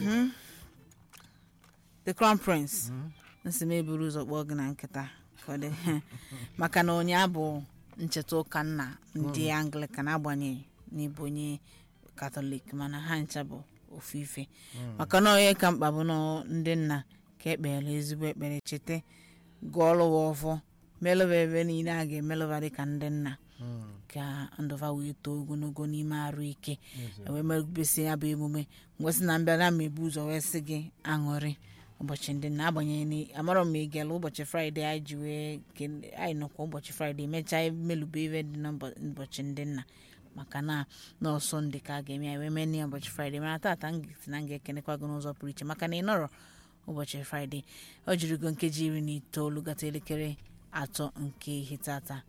Mhm. the crown prince nsị m eburu ụzọ kpọọ gị na nkịta ka ọ dị maka na onye bụ ncheta ụka nna ndị anglican agbanyeghị n'ịbụ onye katọlik mana ha ncha bụ ofu ife maka na onye ka mkpa bụ na ndị nna ka ekpere ezigbo ekpere cheta gụọlụwa ọfọ melụba ebe niile a ga-emelụba dịka ndị nna ka ndụva wee too ogologo n'ime arụ ike wee merụbesi ya bụ emume ngwesị na mbịa na mmebu ụzọ wee sị gị aṅụrị ụbọchị ndị nna agbanyeghị na amarọ m igela ụbọchị fraịde anyị ji wee kele- anyị nọkwa ụbọchị fraịde mechaa melube ibe dị n'ụbọchị ndị nna maka na n'ọsọ ndị ka a ga-eme ya wee mee ya ụbọchị fraịde mana tata m ga-esi na m ga-ekenekwa gị n'ụzọ pụrụ iche maka na ị nọrọ ụbọchị fraịde ọ jirigo nkeji iri na itoolu gata elekere atọ nke ihe tata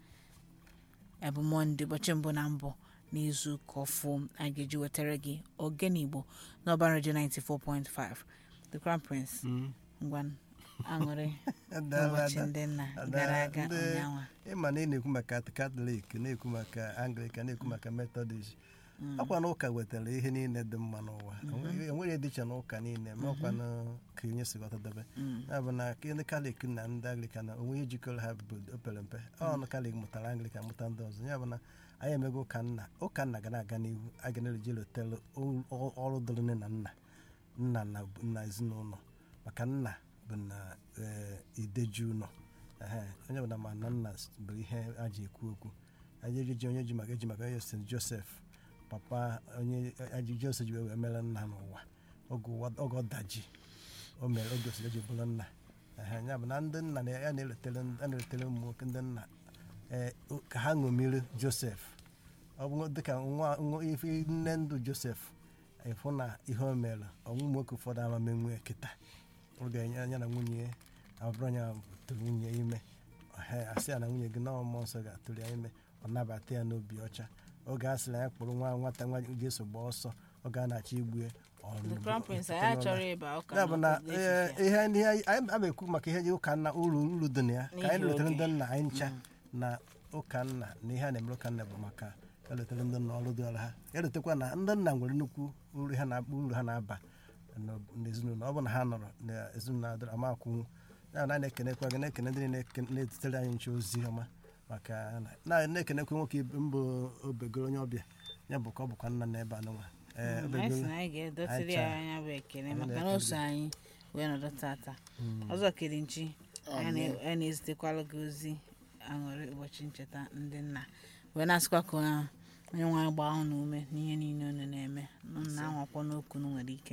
bụ mọnde ụbọchị mbụ na mbụ n'izu ụka ọfụ a ga-eji wetara gị ogene igbo n'ọba redio 94.5 the crown prince ngwa aṅụrị ụbọchị ndị nna gara aga ụnyaahụ ịma na ị na-ekwu maka katọlik na-ekwu maka anglikan na-ekwu maka metọdist ọkwa na ụka wetara ihe niile dị mma n'ụwa enweghị dịcha na ụka niile ma ọkwa na ka onye si ghọtadebe ya bụ na ndị kalik na ndị anglikan na onwe ihe jikọrọ ha bụ opere mpe ọnụ kalik mụtara anglikan mụta ndị ọzọ ya bụ na anyị emego ụka nna ụka nna ga na-aga n'ihu a ga na-eji lotere ọrụ dịrị nne na nna nna na na ezinụlọ maka nna bụ na ee, ideji ụlọ ehe, onye ọbụla ma na nna bụ ihe a ji ekwu okwu anyị ejiji onye ji maka eji maka onye st josef papa onye aji josef ji wee mere nna n'ụwa oge ụwa- oge ọdaji o mere oge osiri eji bụrụ nna ehe, ya bụ na ndị nna na ya na-eletere a na-eletere ụmụ nwoke ndị nna ee, o- ka ha ṅomiri josef ọ bụ dịka nwa nwa- ife nne ndụ josef ịfụ na ihe o mere ọnwụ nwoke ụfọdụ ama menwe kịta oge ya ya na nwunye ya abụrụ ya tụrụ nwunye ya ime Ehe, asị ya na nwunye gị na mmụọ nsọ ga-atụrụ ya ime ọ nabata ya n'obi ọcha oge a sịrị ya kpụrụ nwa nwata nwa ga-eso gbaa ọsọ oge a na-achọ igbu ya ọ the crown prince pụta anyị n'ụlọ. achọrọ ịba ụka ya bụ na n'obodo ee, efifie. ihe ndị anyị anyị ama ekwu maka ihe dị ụka nna uru uru dị na ya ka anyị N'ihi letere oge. ndị nna anyị ncha na ụka nna na ihe a na-emere ụka nna bụ maka eletere ndị nna ọrụ dịọrọ ha ya letekwa na ndị nna nwere nnukwu uru ha na- uru ha na-aba n'o- n'ezinụlọ ọ bụ na ha nọrọ n'ezinụlọ adịrọ ama akwụnwụ ya na na-ekenekwa gị na-ekene ndị na-eke- na-ezitere anyị nche ozi ọma maka na- na- na-ekenekwa nwoke ibe mbụ obegoro onye ọbịa ya bụ ka ọ bụkwa nna n'ebe anụnwa ee Mm, anyị si obegoro na anyị ga-edotiri ya anya bụ ekele Anyị maka na na-ekele oso anyị wee nọdụ tata ọzọ kere nchi anyị na- anyị na-ezitekwala gị ozi aṅụrị ụbọchị ncheta ndị nna wee na-asịkwa ka onye onye nwe anyị gbaa unu ume n'ihe niile unu na-eme nụ na anwakwa n'okwu unu nwere ike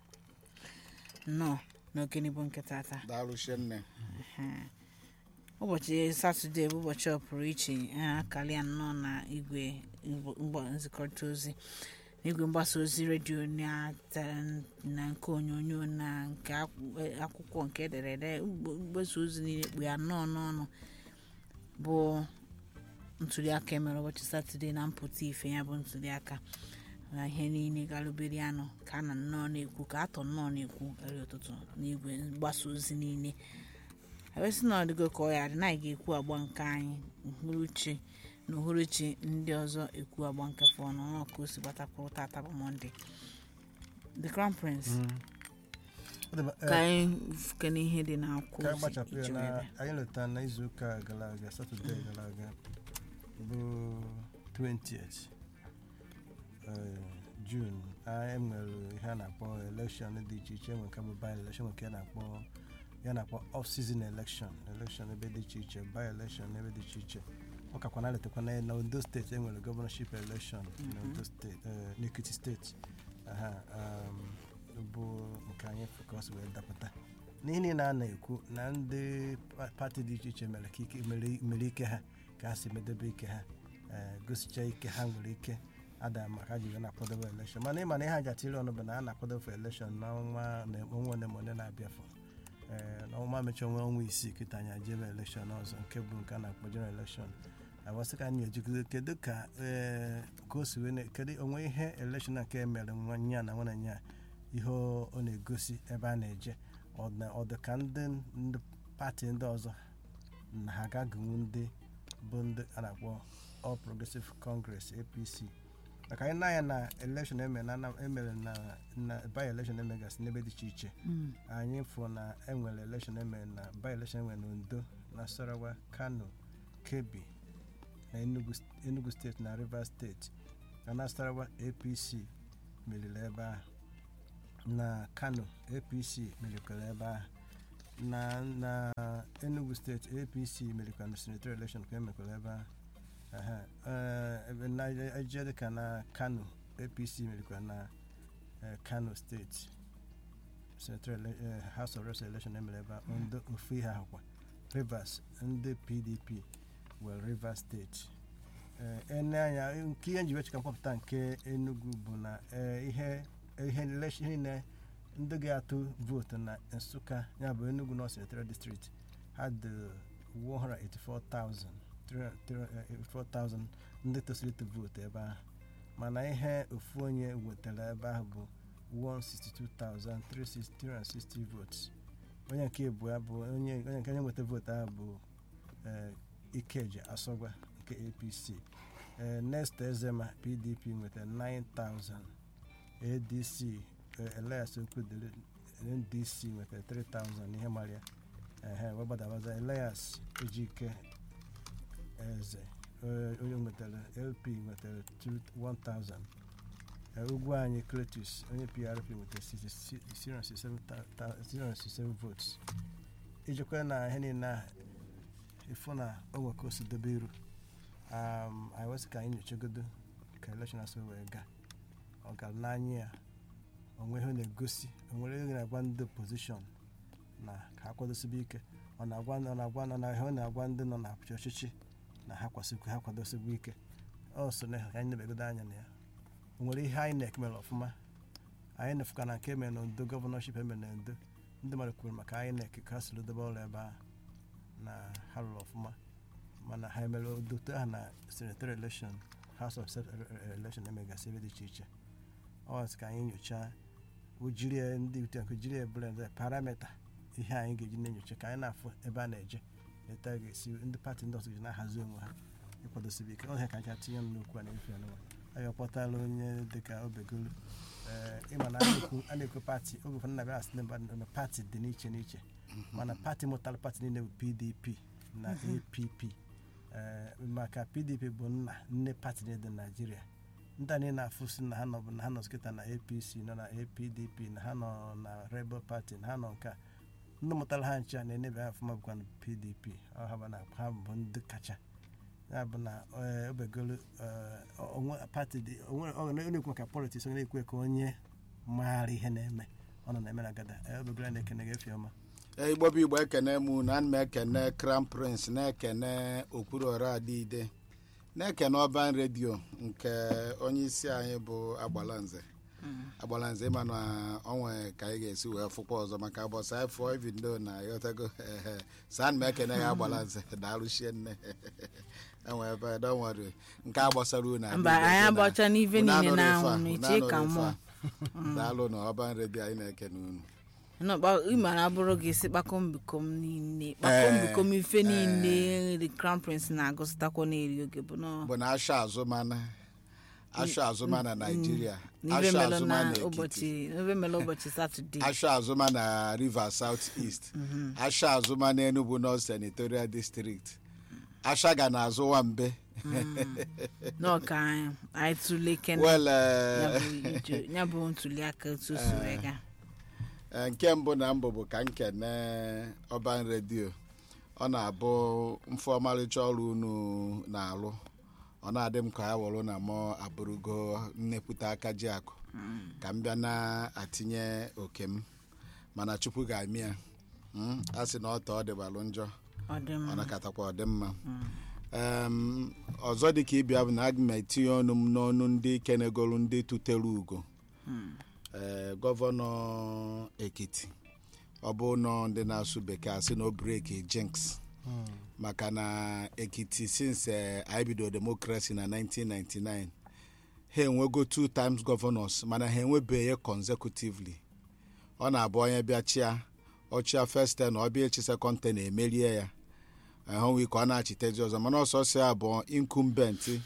nnọọ n'okene bụ nke tata daalụ nne Ehe. ụbọchị satọde bụ ụbọchị ọ pụrụ iche a akarịa nnọọ na igwe mgb- mgba- nzikọrịta ozi n'igwe mgbasa ozi redio na te- na nke onyonyo na nke akwụ- eh, akwụkwọ nke ederede mgb- mgbasa ozi niile kpu ya nnọọ n'ọnụ bụ ntuliaka emere ụbọchị satọde na mpụta ife ya bụ ntuliaka na ihe niile galụbere anụ ka a na nnọọ na-ekwu ka atọ nnọọ na-ekwu eri ụtụtụ n'igwe mgbasa ozi niile ewesị na ọdịgo ka ọ ya dị na anyị ga-ekwu agba nke anyị uhuruchi na uhuruchi ndị ọzọ ekwu agba nke fọ n'ọnụ ka o si gbatakwuru tata bụ mọnde the crown prince Ọ dị mma, ee, ka anyị fukene ihe dị n'akwụkwọ ka anyị ozi gbachapụ ya iji na wee bịa. anyị letara na izuụka gara aga satọde gara aga bụ 20th eh, jun anyị nwere ihe a na-akpọ elekshọn dị iche iche enwe nke bụ by election nke a na-akpọ ya na-akpọ off season election election ebe dị iche iche by election ebe dị iche iche ọ kakwa na letakwa na na ondo steeti enwere gọvanọship election na ondo steeti eh, n'ekiti steeti aha um, bụ nke anyị focus wee dapụta n'ihe niile a na-ekwu na ndị pa- pati dị iche iche mere ka ike mere- mere ike ha ka ha si medebe ike ha eh, gosicha ike ha nwere ike ada maka ji wee na-akwadobe elekshọn mana ịma na ihe a ji atiri ọnụ bụ na a na-akwadobe elekshọn n'ọnwa na ọnwa ole ma ole na-abịa fọ ee n'ọnwa mechaa ọnwa ọnwa isii kịta anyị ajebe elekshọn ọzọ nke bụ nke a na-akpọ general elekshọn awasị ka anyị ejikọta kedu ka ee ka o si wee na- kedu onwe ihe elekshọn a nke mere nwa nya na nwanne nya ihe ọ ọ na-egosi ebe a na-eje ọ na- ọ dị ka ndị ndị pati ndị ọzọ na ha agaghịnwu ndị bụ ndị a na-akpọ All Progressive Congress APC maka anyị na-anya na elekshọn emere na Anam- emere na na by elekshọn emegasị n'ebe dị iche iche Mm. anyị fụ na enwere elekshọn emere na by elekshọn enwere na ondo nasarawa kano kebbi na enugu st- enugu steeti na rivers steeti na nasarawa apc meriri ebe ahụ na kano apc merikwara ebe ahụ na na enugu steeti apc merikwara na senatorial election ka emekwara ebe ahụ Aha. Eh, ebe na eje dịka na kano apc merikwara na eh, kano steeti senatorial ele- eh, house of reps election emere ebe ahụ ndị ofu ihe ahụkwa rivers ndị pdp were rivers steeti Eh, ene anya nke ihe nji wechika mkpọpụta nke enugu bụ na eh, ihe ihe election niile ndị ga-atụ vootu na nsụka ya bụ enugu north senatorial district had 184,000 384,000 ndị tosiri ịtụ vootu ebe ahụ mana ihe ofu onye wetara ebe ahụ bụ 162,360 votes onye nke abụọ bụ onye onye nke onye nweta vootu ahụ bụ eh, ikeji asọgwa nke apc eh, next ezema pdp nwetara 9,000 adc eh, elias okwudili ndc nwetara 3,000 ihe mara ya ehe wee gbadabaza elias ejike eze eh, onye nwetara lp nwetara 2 1000 Eh, ugwu anyị cletus onye prp nwetara 667 votes ijikwa na ihe niile a ịfụ na o nwe ka o si dobe iru um, anyị wesị ka anyị nyochagodo ka elekshọn asị wee gaa ọ gara n'anya ya onwe ihe ọ na-egosi onwere ihe na-agwa ndị opozishọn na ka ha kwadosibe ike ọ na-agwa ọ na-agwa ọ na ihe ọ na-agwa ndị nọ na ọchịchị na ha kwasikwa ha kwadosibe ike ọ so na ka anyị nebegodo anya na ya o nwere ihe anyị na-ekemere ọfụma anyị na-efuka na nke emere na ndo gọvanọship emere na ndo ndị mmadụ kwuru maka anyị na-eke ka ha siri dobe ọrụ ebe ahụ na ha rụrụ ọfụma mana ha emere odoto ahụ na senatorial election house of Sep- election emegasị ebe dị iche iche ọ sị ka anyị nyochaa ojiri ya ndị ute nke jiri ebere ndị parameta ihe anyị ga-eji na-enyocha ka anyị na-afụ ebe a na-eje leta a ga-esi ndị pati ndị ọzọ ji na-ahazi onwe ha ịkwadosibe ike ọhịa ka anyị tinye m n'okwu a na-efe anụwa anyị ọkpọtala onye dịka obegolu ee ịma na a na-ekwu- a na-ekwu pati oge ụfọdụ na-abịa asị na mba- na pati dị n'iche n'iche mana pati mụtara pati niile bụ pdp na app ee maka pdp bụ nna nne pati niile dị na naijiria ndị anyị na-afụ si na ha nọ bụ na ha nọ kịta na apc nọ na apdp na ha nọ na rebel party na ha nọ nke a ndị mụtara ha nche a na-enebe ha ọfụma bụkwa na pdp ọ ha bụ na ha bụ ndị kacha ya bụ na ee, obegolu ee, onwe pati dị onwe ọ na-ekwu maka politiks onye na-ekwe ka onye maara ihe na-eme ọ nọ na-eme na gada ee, obegolu na-ekene gị efi ọma igbo bụ igbo ekene mụ na ana m ekene crown prince na-ekene okpuru ọra adịide na-ekene ọban redio nke onye isi anyị bụ agbalanze agbalanze ịma na onwe ka anyị ga-esi wee fụkwa ọzọ maka bọsa anyị fụọ ibindo na yotago ehe saa ana m ekene ya agbalanze daalụchie nne enwe ebe donwere nke a gbasara unu mba anyị agbacha n'ife Unu niile anụrụ na-anwụ ife a, n'eche unu ka anụrụ mmụọ ife a. daalụ na ọban redio anyị na-ekene unu ịmara abụrụ gị si kpakombikom niile kpakombikom ife niile the crown prince na-agụsịtakwa na-eri oge bụ nọ bụ na asha azụmana asha azụma na naijiria n'ife asha melụ azụma na na ekiti ụbọchị n'ife melụ ụbọchị satọde asha azụma na rivers south east asha azụma na enugu north senatorial district asha ga na azụ nwambe n'ọka anyị anyị tụle kene well ya eh, bụ ije- ya bụ ntuli aka otu o si wee gaa eh, nke mbụ na mbụ bụ ka m kene ọban redio ọ na-abụ mfe ọmarịcha ọrụ unu na-alụ ọ na-adị m ka ya wụrụ na mụ abụrụgo nnepụta aka ji akụ ka m bịa na-atinye oke m mana chukwu ga-amị ya Mm, a sị na ọtọ ọ dịbalụ njọ ọ dị ọ mma nakatakwa ọdịmma Em, ọzọ dị ka ịbịa bụ na aga m etinye ọnụ m n'ọnụ ndị kenegolu ndị tutere ugo ee gọvanọ ekiti ọ bụ nọ ndị na-asụ bekee asị na o breki jinx maka na ekiti since eh, anyị bido demokrasi na 1999 ha enwego two times governors mana ha enwebeghị ya consecutively ọ na-abụ onye bịa chia ọchịa first ten ọ bịa echi second ten emerie ya ahụnwe ka ọ na-achitezi ọzọ mana ọsọsọ ya bụ incumbent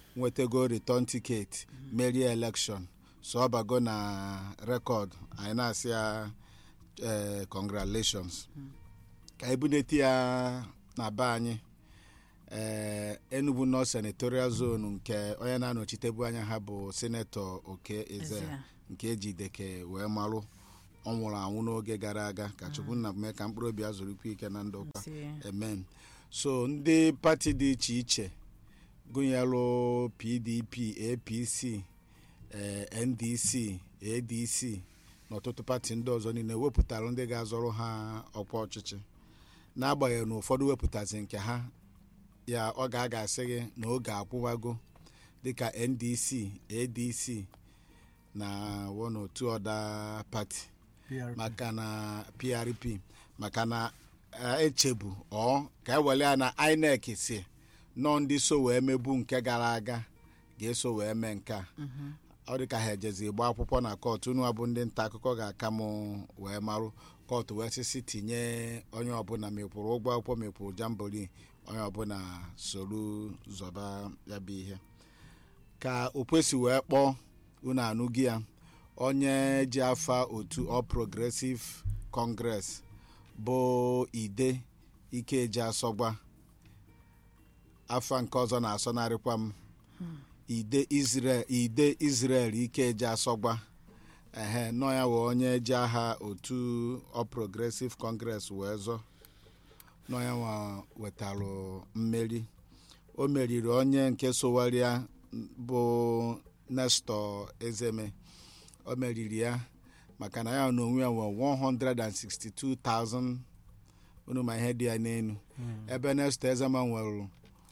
nwetago return ticket merie election so ọ bago na rekọd anyị na-asị ya eh, congratulations ka ebunete ya na be anyị ee enugu north senatorial zone nke onye na-anọchitebu anya ha bụ senetọ oke eze Ezea. nke ejideke wee marụ ọ nwụrụ anwụ n'oge gara aga ka chukwu nna mee ka mkpụrụ obi ya zụrụkwa ike na ndụ ụka Si- amen so ndị pati dị iche iche gụnyere pdp apc eh, ndc adc na ọtụtụ pati ndị ọzọ niile wepụtara ndị ga-azọrọ ha ọkwa ọchịchị n'agbanyeghị na ụfọdụ wepụtazi nke ha ya ọ ga-aga asị gị na oge akwụwago dịka ndc adc na one or two other pati PRP. maka na prp maka na eh, echebu ọ ka ewele ya na inec si nọ ndị so wee mebu nke gara aga ga-eso wee mee nke a ọ dị ka ha ejezi gba akwụkwọ na kọtụ unu abụ ndị nta akụkọ ga-aka m wee marụ kọtụ wee sisi tinye onye ọbụla mekwuru ụgwọ akwụkwọ mekwuru jambori onye ọbụla soro zọba ya bụ ihe ka okwesi wee kpọọ unu anụghị ya onye ji afa otu all progressive congress bụ ide ikeji asọgba afa nke ọzọ na-asọnarịkwa m ide israel ide israel ikeji asọgba ehe nọ ya wee onye ji aha otu all progressive congress wee zọ nọ ya nwa wetalụ mmeri o meriri onye nke sowaria bụ nestor ezeme o meriri ya maka na ya na onwe ya nwe 162,000 unu ma ihe dị ya n'elu ebe nestor ezema nwere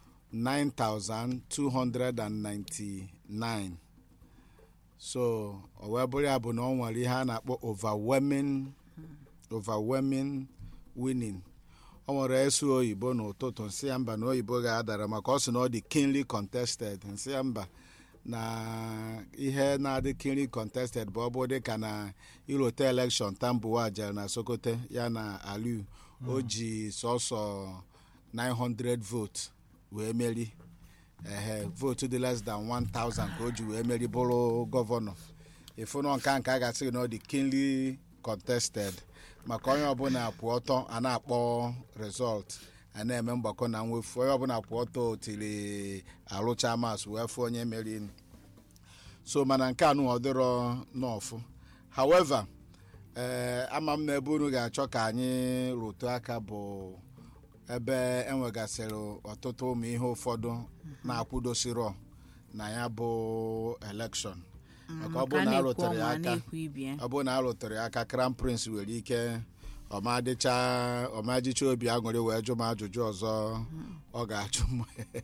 9,299 so o wee bụrụ ya bụ na ọ nwere ihe a na-akpọ overwhelming overwhelming winning ọ nwere esu oyibo n'ụtụtụ nsị ya mba na oyibo ga-adara maka ọ sị na ọ dị keenly contested nsị ya mba na ihe na-adị keenly contested bụ ọ bụ dịka na irote election tambuwa jere na sokoto ya na aliu o ji sọsọ 900 vote wee meri ehe votu dị less than 1000 ka o ji wee meri bụrụ gọvanọ ịfụnọ nka nke a ga-asị gị na ọ dị keenly contested maka onye ọbụla kwụ ọtọ a na-akpọ result a na-eme mgbakọ na mwefu onye ọbụla kwụ ọtọ tiri arụcha mas wee fụ onye meri so mana nke anụ ọ dịrọ n'ọfụ however ee ama m na ebe unu ga-achọ ka anyị rụtụ aka bụ ebe enwegasịrị ọtụtụ ụmụ ihe ụfọdụ na-akwụdosiro na ya bụ elekshọn maka ọ ka bụrụ na na-ekwu arụtere ya ọnwa aka na-ekwu ibie ọ bụrụ na arụtere ya aka crown prince nwere ike ọmadịcha ọmajicha obi aṅụrị wee jụ m ajụjụ ọzọ ọ ga-ajụ m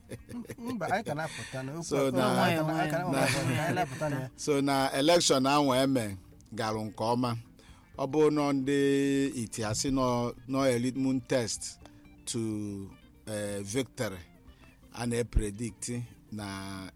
mba anyị ka na-apụta na okwu So a- na- anyị ka na- anyị ka na- ka anyị na-apụta na ya so na elekshọn ahụ eme garụ nke ọma ọ bụ nọ ndị itiasi nọ elitmun test to eh, victory a na-epredict na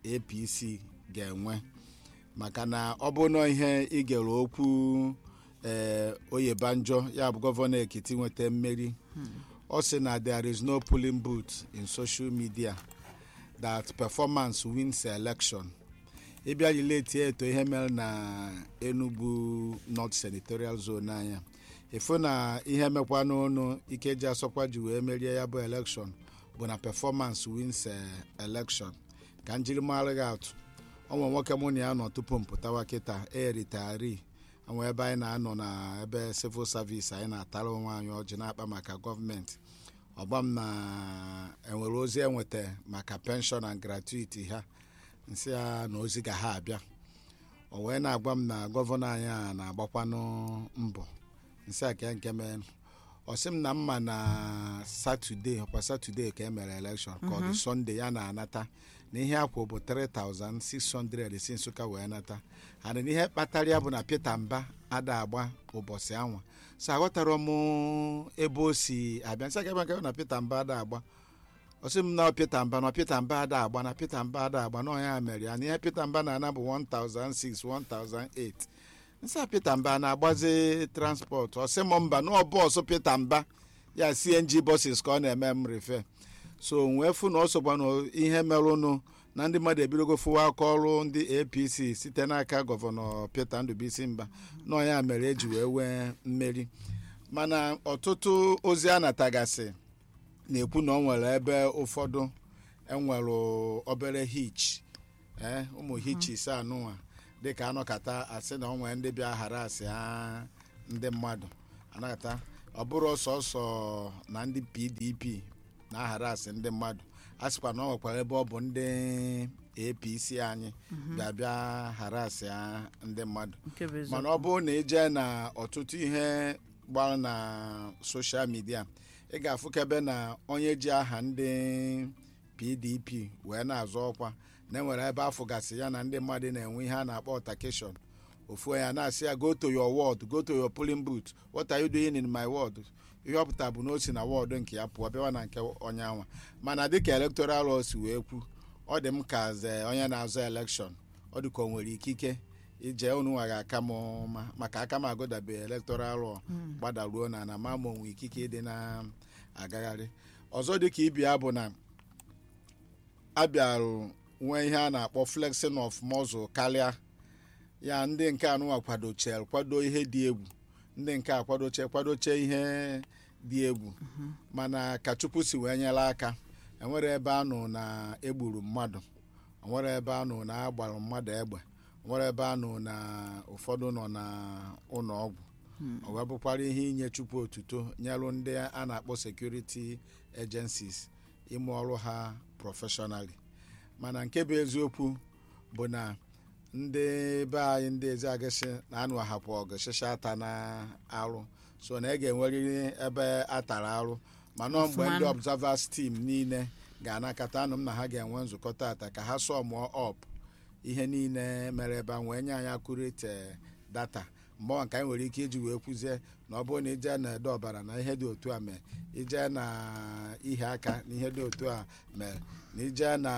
apc ga-enwe maka na ọ bụ nọ ihe igere okwu ee oyebanjo ya bụ gọvanọ ekiti nweta mmeri ọ sị na there is no polling booth in social media that performance wins election ịbịa relate eto ihe mere na enugu north senatorial zone anya ịfụ na ihe mekwa n'ụnụ ikeji asọkwa ji wee merie ya bụ election bụ na performance wins eh, election ka njirimara gị atụ ọnwe nwoke mụ na ya nọ tupu m pụtawa kịta eritari onwe ebe anyị na-anọ na ebe civil service anyị na-atara onwe anyị ọjị na-akpa maka gọọmenti ọgba m na enwere ozi enweta maka pension and gratuity ha nsị ya na ozi ga ha abịa o wee na-agwa m na gọvanọ anyị a na-agbakwanụ mbọ nsị a ka nke mee ọ sị m na mma na satọde ọkwa satọde ka e mere elekshọn ka ọ dị sọnde ya na-anata na ihe akwụ bụ 3600 si nsụka wee nata ana na ihe kpatara ya bụ na peter mba ada agba ụbọchị anwa so aghọtara m ebe o si abịa nsị aka ebe nke na peter mba ada agba ọsị m na peter mba na peter mba ada agba na peter mba ada agba na ọnya mere ya na ihe peter mba na-ana bụ 1006 1008 nsị a peter mba na-agbazi transport ọsị m mba na ọ bọọsụ peter mba ya cng buses ka ọ na-eme m refe so wee fụ na ọ sokwa na ihe merụnụ na ndị mmadụ ebidogo fụwa aka ọrụ ndị apc site n'aka gọvanọ peter ndụbisi mba nọ ya mere eji wee nwee mmeri mana ọtụtụ ozi a natagasị na-ekwu na ọ nwere ebe ụfọdụ enwere obere hitch ee ụmụ hitchis anụnwa dịka anọkata asị na ọ nwere ndị bịa ghara asị ha ndị mmadụ anakata ọ bụrụ sọsọ na ndị pdp na-aghara asị ndị mmadụ a sịkwa na ọ nwekwara ebe ọ bụ ndị apc anyị bịa bịa ghara asị ha ndị mmadụ nke bụ eziokwu. mana ọ bụrụ na ije na ọtụtụ ihe gbara na soshal midia ị ga-afụkebe na onye ji aha ndị pdp wee na-azọ ọkwa na enwere ebe afọ gasị ya na ndị mmadụ na-enwe ihe a na-akpọ ọtakeshọn ofu onye a na-asị ya go to your ward go to your polling booth what are you doing in my ward ihe ọ pụtara bụ na o si na wọdụ nke ya pụọ bịawa na nke onye anwa mana dịka electoral law si wee kwu ọ dị m ka ze onye na-azọ elekshọn ọ dị ka o nwere ikike ije unu nwa ga-aka m ọma maka aka m agụdabeghị electoral law gbadaruo na na ma ma onwe ikike ịdị na-agagharị ọzọ dịka ibia bụ na abịarụ nwee ihe a na-akpọ flexing of muscle karịa ya ndị nke anụnwa kwadoche kwado ihe dị egwu ndị nke a kwadoche kwadoche ihe dị egwu mana ka chukwu si wee nyere aka enwere ebe anụ na egburu mmadụ enwere ebe anụ na agbara mmadụ egbe enwere ebe anụ na ụfọdụ nọ na ụlọ ọgwụ ọ wee bụkwara ihe inye chukwu otuto nyelụ ndị a na-akpọ security agencies ime ọrụ ha professionally mana nke bụ eziokwu bụ na ndị be anyị ndị ezi agịsị na-anụ ahapụ ọgụ shịsha ata na arụ so na ị ga-enwerịrị ebe a tara arụ mana mgbe Ọfụma. ndị observers team niile ga-anakọta anụ m na ha ga-enwe nzukọ tata ka ha sụọ mụọ ọp ihe niile mere ebe a wee nye anyị akurate data mgbe ọ nke anyị nwere ike iji wee kwuzie na ọ bụrụ na ije na ede ọbara na ihe dị otu a mee ije na ihe aka na ihe dị otu a mere na ije na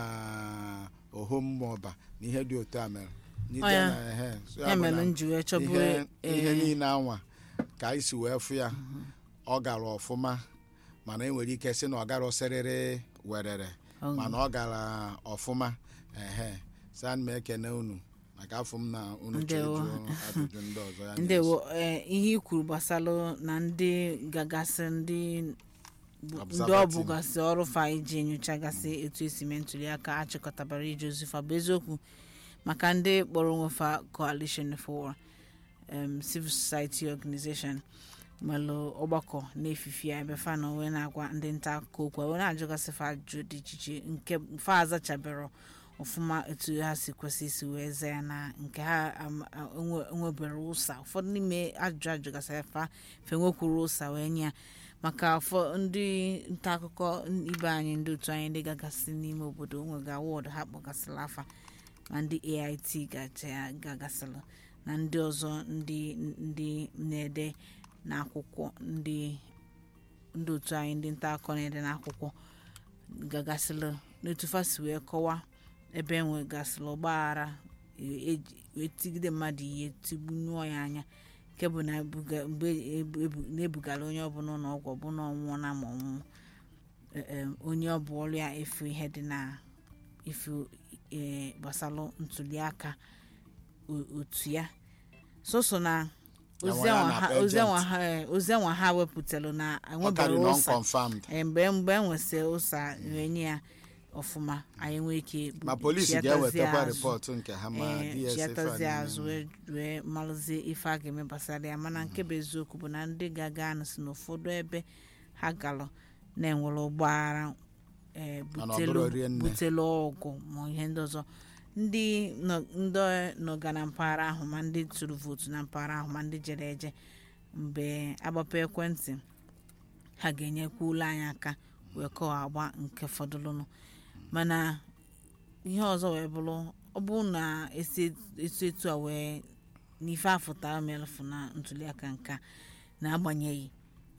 ohom maọba na ihe dị otu a mere na ije Ọ ya. na ehe so ya ya bụ mere na m ji wee chọburu ihe ihe ee, niile anwa ka anyị si wee fụ ya ọ gara ọfụma mana e nwere ike sị na ọ gara ọsịrịrị werere ọ- mana ọ gara ọfụma ehe sa m ekene unu maka afọ m na unu Ndewo. chọrọ ịjụ ajụjụ ndị ọzọ ya ndewo ee, ihe i kwuru gbasalụ na ndị gagasị ndị bụ- ndị ọ Observer team. bụgasị ọrụ fa iji nyochagasị etu esi mee ntuli aka achịkọtabara ije ozi fa bụ eziokwu maka ndị kpọrọ onwe fa coalition for um, civil society organization malụ ọgbakọ na-efifi ya ebe fa nọ wee na-agwa ndị nta akụkọ okwu wee na-ajụgasị fa ajụjụ dị iche iche nke fa azachabero ọfụma etu ha si kwesị isi wee zaa ya na nke ha am- a- enwe- enwebere ụsa ụfọdụ n'ime ajụjụ ajụgasị fa fe nwekwuru ụsa wee nye ya maka ụfọ ndị nta akụkọ ibe anyị ndị otu anyị ndị gagasị n'ime obodo nwega wọdụ ha kpọgasịrị afa ma ndị ait gacha- gagasịrị na ndị ọzọ ndị ndị na-ede n'akwụkwọ ndị ndị otu anyị ndị nta akụkọ na-ede n'akwụkwọ gagasịrị n'otu fa si wee kọwa ebe enwegasịrị ọgbaghara e- eji- wee tigide mmadụ ihe tigbunyụọ ya anya nke bụ na ebuga- mgbe ebu- ebu- na-ebugara onye ọbụla ụlọ ọgwụ ọbụla ọnwụọ na ma ọnwụọ e- em, onye ọ bụ ọrụ ya efu ihe dị na ifu ee, gbasalụ ntụliaka o- otu ya soso na Ya ozi nwa ya anwa na ha- agent. ozi anwa ha eh, ozi anwa ha wepụtalụ na ọ enwebere karị ụsa non-confirmed Eh, mgbe mgbe enwesị ụsa wee nye ya ọfụma anyị nwee ike ma polisi chiatazie ga-ewetakwa azụ. rịpọtụ nke ha ma ee DSF chiatazie a azụ niile. wee wee malụzie ife a ga-eme gbasara ya mana nke bụ eziokwu bụ na ndị ga-aga anụ si n'ụfọdụ ebe ha galụ na-enwere ụgbọghara ee Mana ọ butelu bụrụ rie nne. butelu ọgụ ma ihe ndị ọzọ ndị nọ- ndị nọga na mpaghara ahụ ma ndị tụrụ vootu na mpaghara ahụ ma ndị jere eje mgbe agbapụ ekwentị ha ga-enyekwa ụlọ anyị aka wee kọọ agba nke fọdụrụnụ mana ihe ọzọ wee bụrụ ọ bụrụ na esi etu etu a wee n'ife afụta melfụ na ntuliaka nka na-agbanyeghị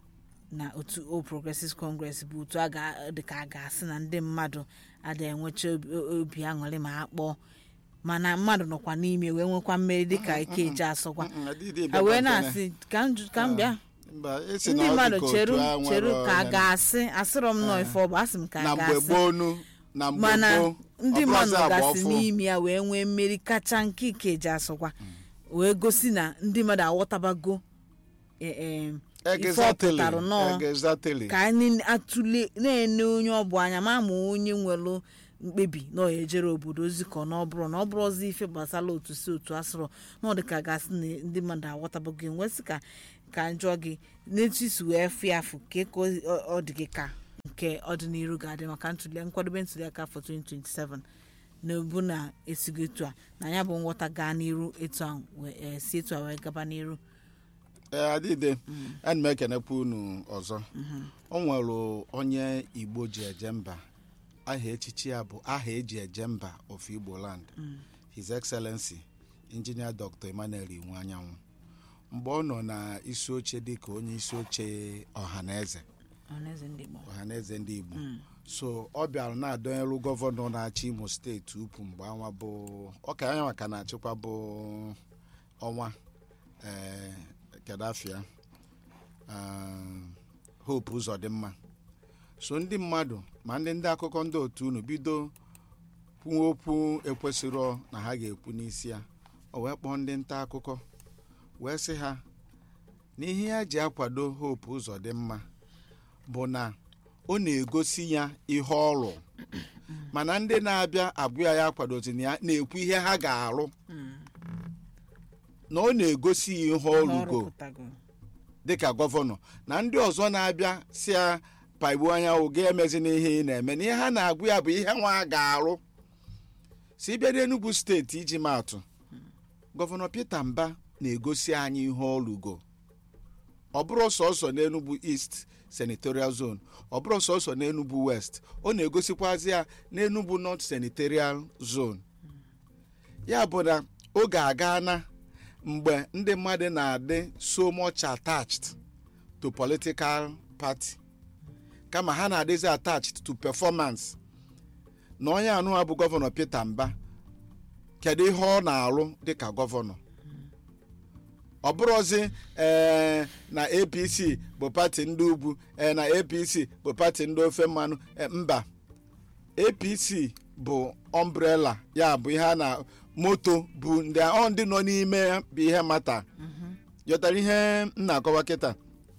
na otu o progressive congress bụ otu a ga- dị ka a ga-asị na ndị mmadụ ada enwecha obi- obi aṅụrị ma a kpọọ mana mmadụ nọkwa n'ime wee nwekwa mmeri dịka ike eji asọkwa Mm, adịghị a ebe wee nke na- na-asị ka m ju- ka m bịa Mba, esi na ndị ọ dị mmadụ ka otu cheru a nwere cheru ka a onye- ga-asị asịrọ m nọ ife ọ bụ asị m ka na a mgbe ga-asị gboo nu na mgbe mana gboo ndị Ọ mmadụ bụrụzi agba gasị ọfụ. n'ime ya wee nwee mmeri kacha nke ikeji asọkwa wee gosi na ndị mmadụ aghọtabago eh, eh, ife ọ Exactly, pụtara nọọ exactly. ka anyị atụle na-ene onye ọ bụ anya ma ma onye nwere mkpebi na ọ ya ejere obodo ozi ka ọ na ọ bụrụ na ọ bụrụ ọzọ ife gbasara otu si otu asụrụ na ọ dị ka gasị na ndị mmadụ aghọtabago enwesị ka ka njọ gị n'etu isi wee fụ ya afụ ka ka ọ- ọ dị gị ka nke ọdịnihu ga-adị maka ntuli nkwadobe ntuli aka afọ 2027 na ebu na esigo etu a na ya bụ nghọta gaa n'iru etu a wee- eh, si etu a wee gaba n'iru ee adịde ana m ekenekwa unu ọzọ o nwere onye igbo ji eje mba aha echichi ya bụ aha eji eje mba of igbo land his excellency injinia dr emmanuel inwe anyanwụ mgbe ọ nọ na isi oche dịka onye isi oche ọhaneze ọhaneze ndị Igbo ọhaneze ndị igbo so ọ bịara na-adọnyelu gọvanọ na-achị imo steeti ukwu mgbe anwa bụ ọka anya maka na-achịkwa bụ ọnwa ee kedafia hope ụzọ dị mma so ndị mmadụ ma ndị ndị akụkọ ndị otu unu bido kwuo okwu ekwesịrọ na ha ga-ekwu n'isi ya o wee kpọọ ndị nta akụkọ wee sị ha na ihe ya ji akwado hope ụzọ dị mma bụ na ọ na-egosi ya ihe ọrụ mana ndị na-abịa abụọ ya kwadozi na ya na-ekwu ihe ha ga-arụ na ọ na-egosi ya ihe ọrụgo pụtago dịka gọvanọ na ndị ọzọ na-abịa si ya pagbuo anya oge emezi n'ihe ị na-eme na ihe ha na-agụ ya bụ ihe nwa ga-arụ si bịa n'Enugu steeti iji maatụ gọvanọ Peter Mba na-egosi anyị ihe ọrụgo ọ bụrụ sọsọ n'Enugu East senatorial zone ọ bụrụ sọsọ n'Enugu West ọ na-egosikwazi ya n'Enugu North senatorial zone ya bụ na oge aga na mgbe ndị mmadụ na-adị so much attached to political party kama ha na-adịzi attached to performance na onye anụwa bụ gọvanọ Peter Mba kedu ihe ọ na-arụ dịka gọvanọ ọ bụrụzi ee na apc bụ pati ndị ugwu ee na apc bụ pati ndị ofe mmanụ ee, mba apc bụ ọmbrela ya bụ ihe a na moto bụ ndị ọ ndị nọ n'ime ya bụ ihe mata yọtara ihe m na-akọwa kịta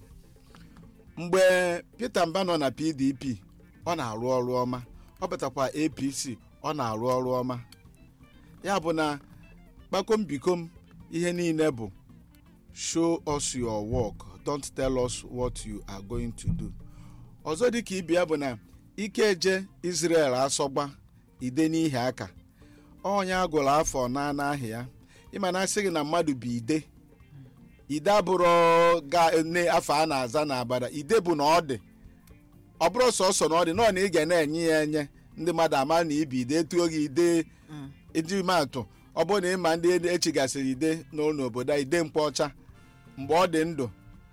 mgbe peter mba nọ na pdp ọ na-arụ ọrụ ọma ọ batakwa apc ọ na-arụ ọrụ ọma ya bụ na kpakom bikom ihe niile bụ show us your work don't tell us what you are going to do ọzọ dịka ibe ya bụ na ike eje israel asọgba ide n'ihi aka onye agụrụ afọ na n'ahịa ya ịma na asị gị na mmadụ bụ ide ide abụrụ ga ne afọ a na-aza na abada ide bụ na ọ dị ọ bụrụ sọsọ na ọ dị nọọ na ị ga na-enye ya enye ndị mmadụ ama na ibi ide etuo gị ide iji maatụ ọ bụrụ na ịma ndị echigasịrị ide n'ụlọ obodo a ide mkpa ọcha mgbe ọ dị ndụ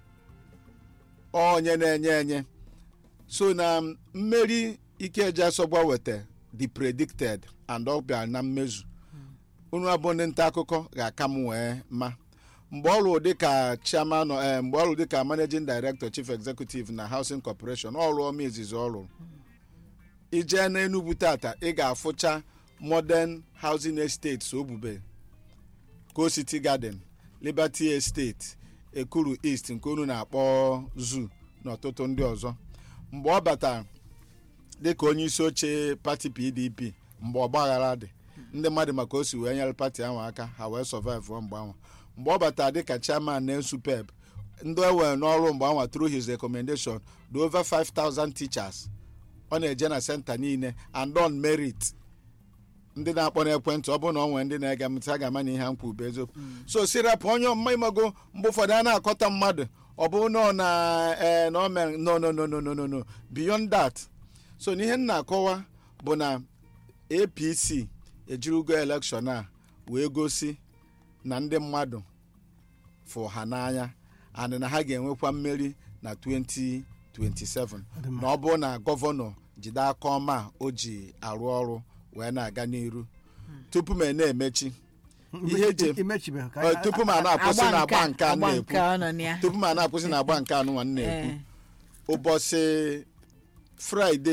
onye na-enye enye so na mmeri ikeji asọgba weta the predicted and ọ bịara na mmezu unu abụ ndị nta akụkọ ga-aka m wee ma mgbe ọ lụrụ dịka chairman eh, mgbe ọ lụrụ dịka managing director chief executive na housing corporation ọ rụọ ọma izizi ọ lụrụ ijee n'enugwu tata ị ga-afụcha modern housing estates obube co city garden liberty estate ekuru east nke unu na-akpọ zoo na ọtụtụ ndị ọzọ mgbe ọ batara dịka onye isi oche pati pdp mgbe ọgbaghara dị ndị mmadụ maka o si wee nyere pati ahụ aka ha wee survive mgbe ahụ mgbe ọ batara dịka chairman na supeb ndị e were n'ọrụ mgbe ahụ through his recommendation dị over 5000 teachers ọ na-eje na senta niile and on merit ndị na-akpọ n'ekwentị ọ bụrụ na ọ nwere ndị na-ege m ntị a ga-ama na ihe a nkwu bụ eziokwu so sirapụ onye ọmụma ịmago mgbe ụfọdụ a na-akọta mmadụ ọ bụ na ọ na ee na o mere no no no no no no no beyond that so n'ihe m na-akọwa bụ na apc ejirugo elekshọn a wee gosi na ndị mmadụ fụ ha n'anya and na ha ga-enwekwa mmeri na 2027 na ọ bụrụ na gọvanọ jide aka ọma a o ji arụ ọrụ wee na-aga n'iru tupu m na-emechi ihe eji imechibe ka Ọ, tupu m a na-akwụsị na agba nke a agba nke na-ekwu ọ nọ na ya tupu m a na-akwụsị na agba nke anụ nwa m na-ekwu Ee. ụbọchị fraịde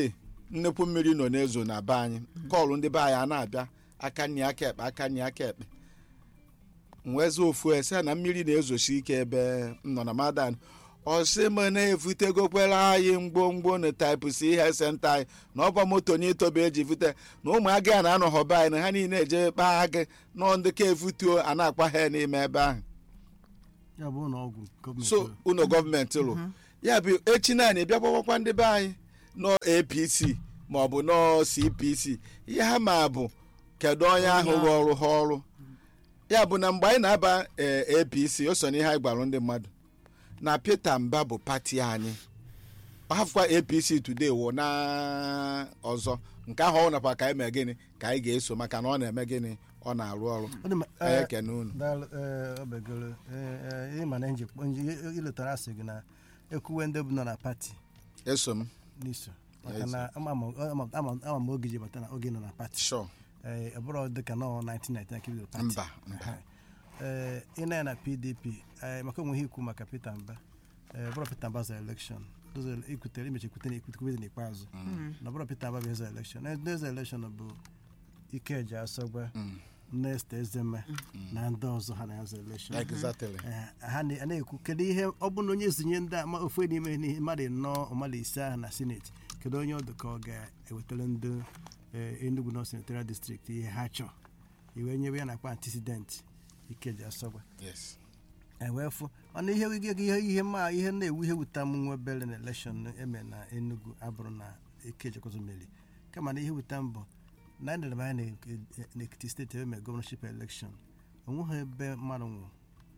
nnekwu mmiri nọ n'ezo na be anyị kọlụ ndị be anyị a na-abịa aka nni aka ekpe aka nni aka ekpe nwezi ofu ese na mmiri na-ezochi ike ebe m nọ na madan ọsị m na-evutegokwere anyị mgbomgbo na taịpụ si ihe senta anyị na ọba moto na itobe eji vute na ụmụaka ya na-anọghọ be anyị na ha niile eje kpaa agị nọ ndị ka evutuo a na-akpa ha n'ime ebe ahụ ya bụ ụlọ ọgwụ gọọmenti so ụlọ gọọmenti lụ ya bụ echi naanị bịa gbawakwa ndị be anyị nọ apc maọbụ nọ cpc ihe ha ma bụ kedu onye ahụ rụọ ọrụ ha ọrụ ya bụ na mgbe anyị na-aba ee, apc o so n'ihe anyị gwara ndị mmadụ na peter mba bụ pati anyị hafụkwa apc today wụ na ọzọ nke ahụ ọ nakwa ka anyị mee gịnị ka anyị ga-eso maka na ọ na-eme gịnị ọ na-arụ ọrụ Ọ dị mma, anyị eh, ekene unu daalụ ee, obegoro ee, ee, ịma na njikọ nji- iletara asị gị na ekwuwe ndị bụ nọ na pati eso m n'iso maka na ama m- ama- ama ama m oge ji bata na oge nọ na pati sure ee ọ bụrụ dịka nọ 1999 ka bidoro pati mba mba ee ị na ya na pdp ee, maka onwe ihe ikwu maka peter mba ee bụrụ peter mba zara elekshọn Ụzọ ikwutere imechi ekwute na ekwute n'ikpeazụ na bụrụ peter mba bụ eze elekshọn ndị eze elekshọn bụ ikeji asọgwa nest ezeme na ndị ọzọ ha na-azọ elekshọn exactly Eh, ha na- a na-ekwu kedu ihe ọ bụ na onye zinye ndị ama ofu n'ime n'ihe mmadụ nnọọ mmadụ ise ahụ na sineti kedu onye ọ dị ka ọ ga-ewetara ndị eh, Enugu North Senatorial District ihe ha chọọ iwe nyewe ya nakwa antecedent ikeji asọgwa yes wee fụ mana ihe ihe ihe ihe ma ihe na-ewu ihe wuta m nwa obere na elekshọn eme na Enugu abụrụ na ekejekọzọ meri kama na ihe wuta m bụ na anyị lere anya na- n'Ekiti steeti eme gọvanọship elekshọn onweghị ebe mmadụ nwụrụ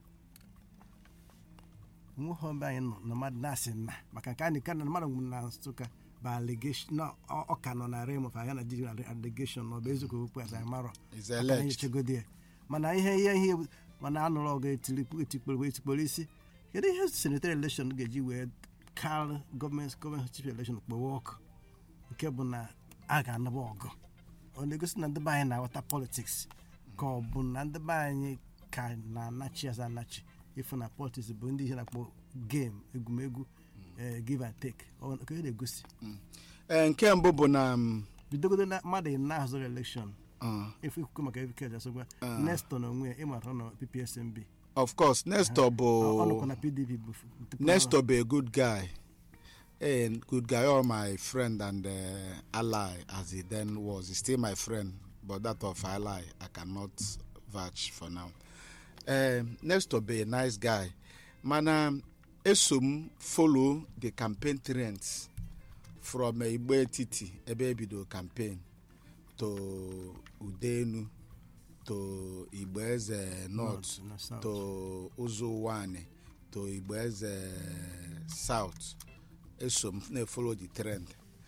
onweghị ebe anyị nọ na mmadụ na-asị nna maka nke anyị ka na mmadụ nwụrụ na Nsụka bụ allegation na ọ ọ ka nọ na rem of aga na jiri allegation na ọ bụ eziokwu okwu asa marọ is aka na alleged enyochagodi ya mana ihe ihe ihe mana anụrụ ọgụ etikporo etikporo etikporo isi kedu ihe senetary election ga-eji wee kal gọọmenti gọọmenti chief election kpọwa ọkụ nke bụ na a ga-anaba ọgụ ọ na-egosi na ndị be anyị na-aghọta politiks ka ọ bụ na ndị be anyị ka na-anachi aza anachi ịfụ na politiks bụ ndị ihe na-akpọ game egwumegwu eh, give and take ọ ka ọ na-egosi ee nke mbụ bụ na m, bidogodo na mmadụ ị na-ahụzọrọ elekshọn uh, ifu ikuku maka evikeji asogwa nestor na onwe ya ịmara nọ ppsmb of course nestor ọ nọkwa bụ na pdp bụ tupu nestor bụ a good guy a good guy all my friend and uh, ally as he then was He's still my friend but that of ally i cannot vouch for now um, nestor bụ a nice guy mana eso m follow the campaign trends from uh, igbo etiti ebe ebido campaign to udenu to igbo eze north na South. to ụzọ wani to igbo eze south eso m na-follow the trend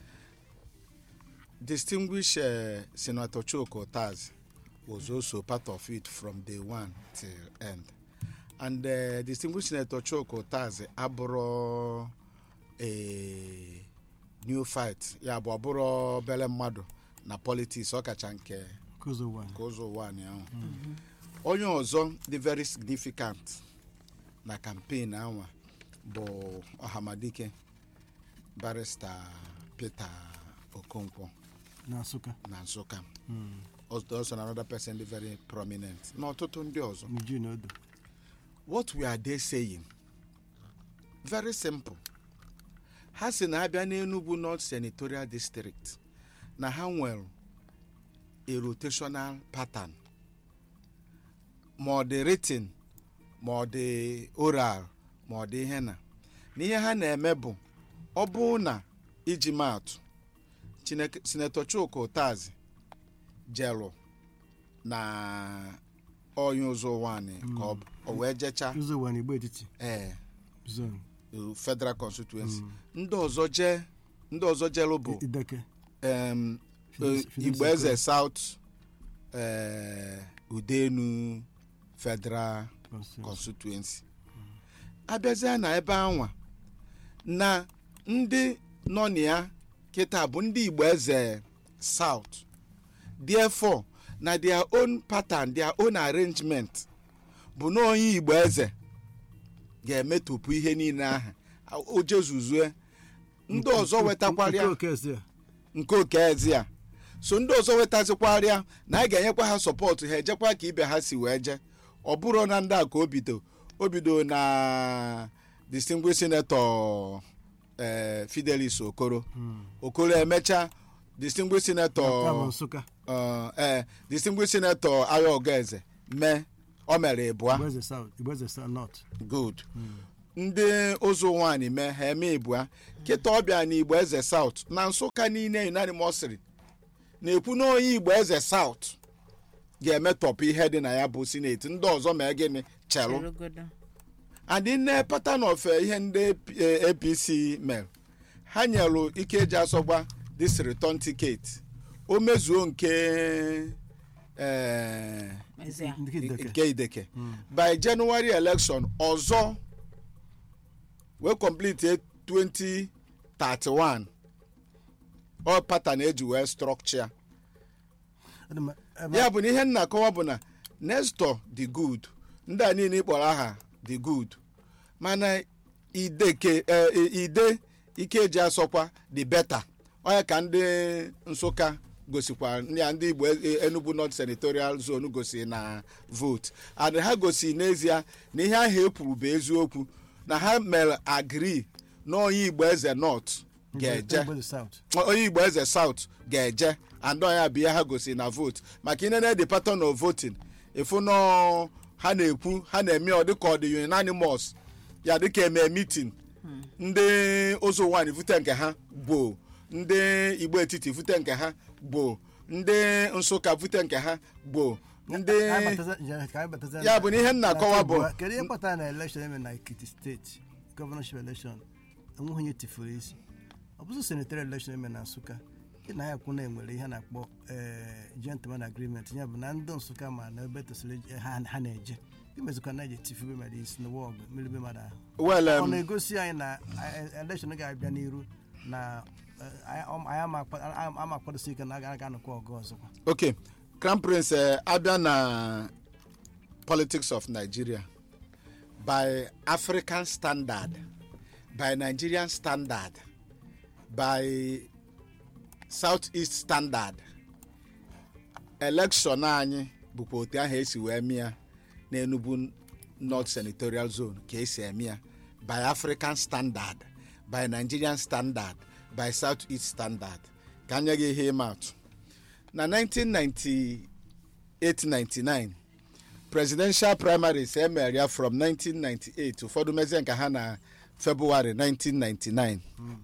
distinguished uh, senator chuka utaz was also part of it from day one till end and uh, distinguished senator chuka utaz abụrụ a new fight ya bụ ọbụrụ obere mmadụ na politics ọ kacha nke Kozo one. nke ụzọ ụwa anyị ahụ onye ọzọ dị very significant na campaign anwa bụ ọhamadike barista peter okonkwo na nsụka na nsụka also na another person dị very prominent na ọtụtụ ndị ọzọ n'uju na odo what we are they saying very simple ha si na abịa n'enugu north senatorial district na ha nwere a rotational pattern ma ọ dị written ma ọ dị oral ma ọ dị ihe na na ihe ha na-eme bụ ọ bụ na iji maatụ Chineke- senator chuka ụtazi jelụ na onye ụzọ ụwa anyị ka ọ- o wee jechaa ụzọ ụwa na igbo etiti ee zone federal constituency ndị ọzọ jee ndị ọzọ jelụ bụ ideke em, Phillips- eh, Phillips igbo Ekwe. eze south eh, udenu federal constituency. constituency abịazie na ebe anwa na ndị nọ na ya kịta bụ ndị igbo eze south therefore na their own pattern their own arrangement bụ na onye igbo eze ga-emetụpụ ihe niile ahụ o jezuzue ndị ọzọ wetakwara nke ya okezi a nke okezi a so ndị ọzọ wetazikwarịa na a ga-enyekwa ha sọpọtụ ha ejekwa ka ibe ha si wee jee ọ bụrụ na ndị a ka o bido o bido na distinguished senator eh, fidelis okoro okoro emecha distinguished ya bụ senator nsụka uh, eh, distinguished senator ayo ogeze mee o mere ịbụa Igboeze South Igboeze South North good ndị ụzụ nwaanyị mee ha eme ịbụa kịta ọbịa na igbo eze south na nsụka niile unanimously na-ekwu na onye igbo eze south ga-emetọpụ ihe dị na ya bụ sineti ndị ọzọ mee gịnị chelụ Cherugodo. adị nne pattern of eh, ihe ndị eh, apc mere ha nyelụ ike eji asọgba this return ticket o mezuo nke eh, Mezie. ndị Ideke. nke ideke by january election ọzọ wee complete 2031 ọ pattern eji wee structure Ọ dị mma, ebe ya bụ na ihe nna akọwa bụ na nestor dị good ndị a niile ịkpọrọ aha dị good mana ideke eh, ide ike eji asọkwa dị beta onye ka ndị nsụka gosikwa ya ndị igbo eh, enugu north senatorial zone gosiri na vote and ha gosiri n'ezie na ihe ahụ ekwuru bụ eziokwu na ha mere agree na onye igbo eze north ga-eje Igboeze South onye igbo eze south ga-eje and ya bụ ihe ha gosiri na vote maka inene the pattern of voting ịfụ nọ ha na-ekwu ha na-eme ọ dịka ọ dị unanimous ya dịka eme meeting ndị ụzọ nwaanyị vute nke ha gboo ndị igbo etiti vute nke ha gboo ndị nsụka vute nke ha gboo ndị Anyị bataza- je- ka anyị bataza Ya bụ na ihe m na-akọwa bụ- na- kedu ihe kpatara na election eme na ekiti steeti gọvanọship election enweghị onye tifuru isi ọ bụzụ senatorial election eme na nsụka ị na ya kwụ na enwere ihe a na-akpọ eh, gentleman agreement ya bụ na ndị nsụka ma na ebe tosiri eje- ha ha na-eje imezikwa na eji tifube mmadụ isi n'ụwa ọgụ meribe mmadụ ahụ well ọ um, na-egosi anyị na eh, election ga-abịa n'iru na eh, anyị anyị ama akpa- ama akwadosi ike na a ga-anọkwa ọgụ ọzọkwa okay crown prince eh, abịa na politics of nigeria by african standard by nigerian standard by southeast standard election anyị bụkwa otu ahụ esi wee mịa n'enugu north senatorial zone ka esi eme ya by african standard by nigerian standard by southeast standard ka anya gị ihe ịma atụ na 1998-99 presidential primaries emere ya from 1998 ụfọdụ mezie nke ha na february 1999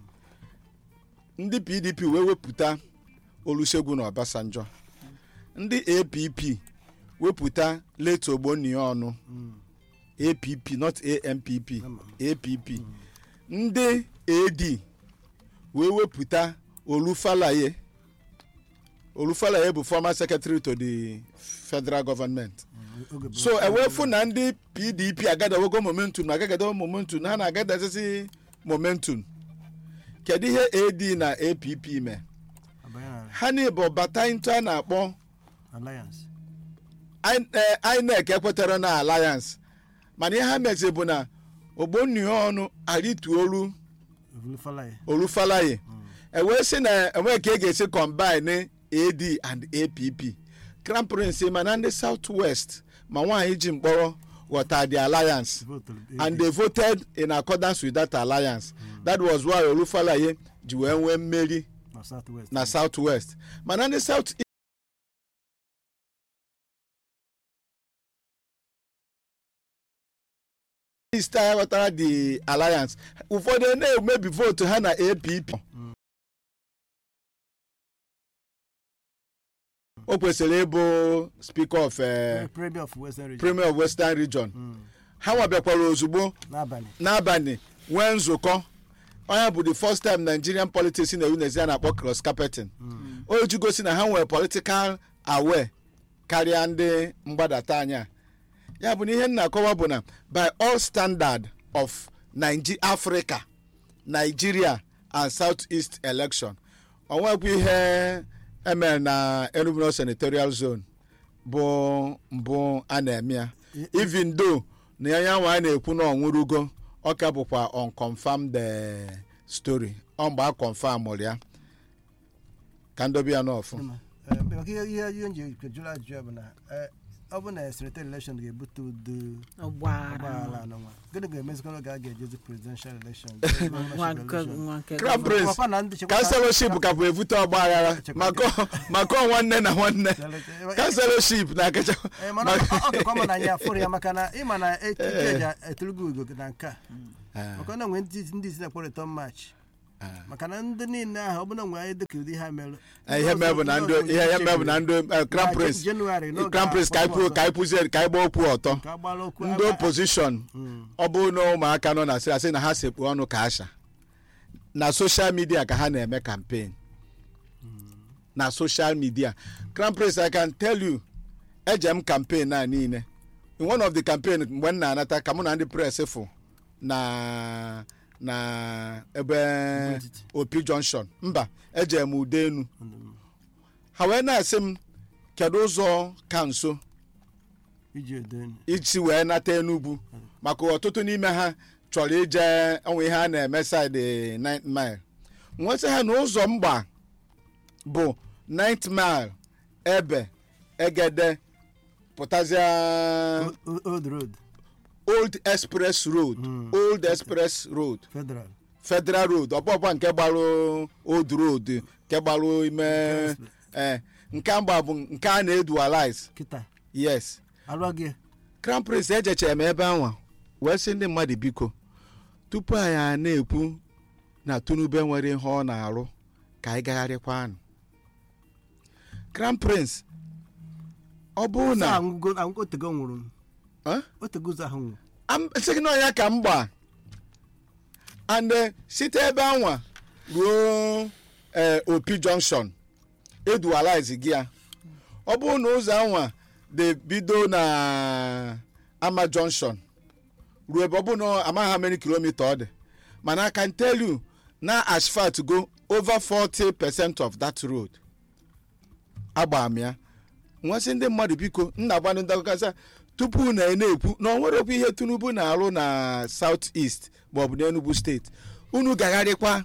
ndị pdp wee wepụta olusegun obasanjo ndị app wepụta late ogbonniya ọnụ app not ampp app ndị ad wee wepụta olufalaye olufalaye bụ former secretary to the federal government Oge bụ- so ewefu na ndị pdp agadawego momentum na agagadawo momentum ha na-agadazisi momentum kedu ihe ad na app mee abanye na ha niile bata into a na-akpọ alliance I- eh, inec ekwetara na alliance mana ihe ha mezi bụ na ogbonniya ọnụ arituolu Olufalaye olufalaye ewee sị na enwee ka e ga-esi combine ad and app crown prince ma na ndị south west ma nwaanyị ji mkpọrọ ghọta the alliance voturu and they voted in accordance with that alliance that was why olufalaye ji wee nwee mmeri na south west na south west mana ndị south east a ghọtara the alliance ụfọdụ na-emebi votu ha na app o kwesịrị ịbụ speaker of eh, premier of western region premier of western region ha nwabiakwara ozugbo n'abalị n'abalị nwee nzukọ onye bụ the first time nigerian politics na-ewu n'ezi a na-akpọ cross carpeting o ji gosi na ha nwere political aware karịa ndị mgbadata anya ya bụ na ihe m na-akọwa bụ na by all standard of Nige- africa nigeria and southeast election onwekwa ihe emere na enugu North senatorial zone bụ mbụ a na-eme ya even though na ya nwa a na-ekwu na ọnwụrụgo ọ ka bụkwa unconfirmed eh, story ọ mgbe a confirm ya ka ndobe ya n'ọfụ Eh, maka ihe ihe ihe nji jụrụ ajụjụ ya bụ na eh, ọ bụ na senator election ga-ebute udo ọgbaghara ọgbaghara n'ụwa gịnị ga-emezikwa n'oge a ga-ejezi presidential election nwa nke nwa nke Crown Prince Ọkwa na ndị chekwa- kanselọship ka bụ evute ọgba aghara maka maka nwanne na nwanne kanselọship na akacha Eh, mana ọ ọ dịkwa mma na anyị afụrụ ya maka na ịma na eji etulugo ugo na nke a maka na nwee ndị ndị isi na-akpọ return match maka na ndị niile ahụ ọ bụla nwe anyị dịka ụdị ha mere ihe mee bụ na ndị ihe ihe mee bụ na ndị eh, crown prince Jenụwarị n'oge crown prince ka anyị pụ- ka anyị pụzie ka anyị gbaa okwu ọtọ ka agbara okwu ndị opposition ọ bụrụ na ụmụaka nọ na asị asị na ha sekpu ọnụ ka asha na social media ka ha na-eme campaign na social media crown prince i can tell you eje m campaign a niile in one of the campaign mgbe m na-anata ka mụ na ndị press fụ na na ebe etiti. opi junction mba eje m ude enu ha wee na-asị m kedu ụzọ ka nso iji edo enyi isi wee nata enugwu maka ọtụtụ n'ime ha chọrọ ije onwe ihe a na-eme side 9 mile nwesị ha na ụzọ mgba bụ 9 mile ebe egede pụtazia O- old road old express road old express road federal federal road ọbọbọ nke gbara old road nke gbara ime eh, nke mgba bụ nke a na-edualize kịta yes alụọ gị crown prince ejechere m ebe anwa wee sị ndị mmadụ biko tupu anyị a na-ekwu na tunube nwere ihe ọ na-arụ ka anyị gagharịkwa anụ crown prince ọ bụrụ na na anwụgo anwụgo otego nwụrụ m Eh? otego ụzọ ahụ nwụrụ Am- sị gị na ọnya ka m gba and eh, site ebe anwa ruo eh, opi junction edualize gị ya ọ bụrụ na ụzọ anwa dị bido na ama junction ruo ebe ọ bụ na amaghị how many kilomita ọ dị mana I can tell you na asphalt go over 40 percent of that road agba m ya nwesị ndị mmadụ biko nna agbanụ ndị akụkọ sị, tupu na na-ekwu na ọ nwerekwa ihe tinubu na-arụ na south east maọbụ n'enugu steeti unu gagharịkwa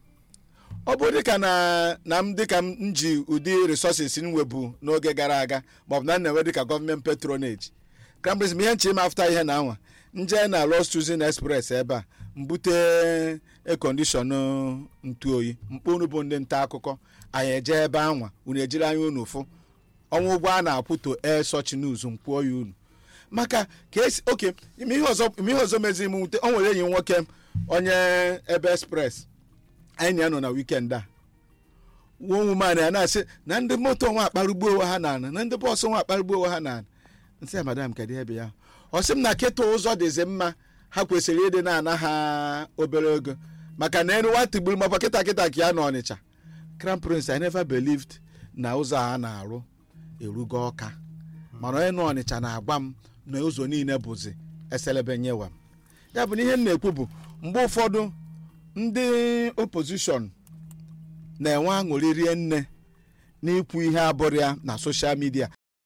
ọ bụ dịka na na m dịka m ji ụdị resources m webu n'oge gara aga maọbụ na m na-enwe dịka gọọmenti patronage kambris m ihe nche ime afta ihe na anwa nje na Lost Choosing express ebe a mbute ekondishọn ntu oyi mkpọ unu bụ ndị nta akụkọ anyị eje ebe anwa unu ejiri anya unu fụ ọnwa ụgwọ a na-akwụ to air such news mkpụọ ya unu maka ka esi oke ime ihe ọzọ ime ihe ọzọ mezi m nwute o nwere enyi m nwoke onye ebe express anyị na ya nọ na weekend a woman ya na-asị na ndị moto nwa akparugbu onwe ha na na ndị bọọsụ nwa akparugbu onwe ha na nsị ya madam kedu ebe ya ọ sị m na kịta ụzọ dịzi mma ha kwesịrị ịdị na-ana ha obere ego maka na enu nwa tigburu makwa kịta kịta ka ya na ọnịcha crown prince i never believed na ụzọ a na-arụ erugo ọka mana onye nọ ọnịcha na-agwa m na ụzọ niile bụzi eselebe nyewa m ya bụ na ihe m na-ekwu bụ mgbe ụfọdụ ndị opposition na-enwe aṅụrị rie nne n'ikwu ihe abụrụ ya na soshal midia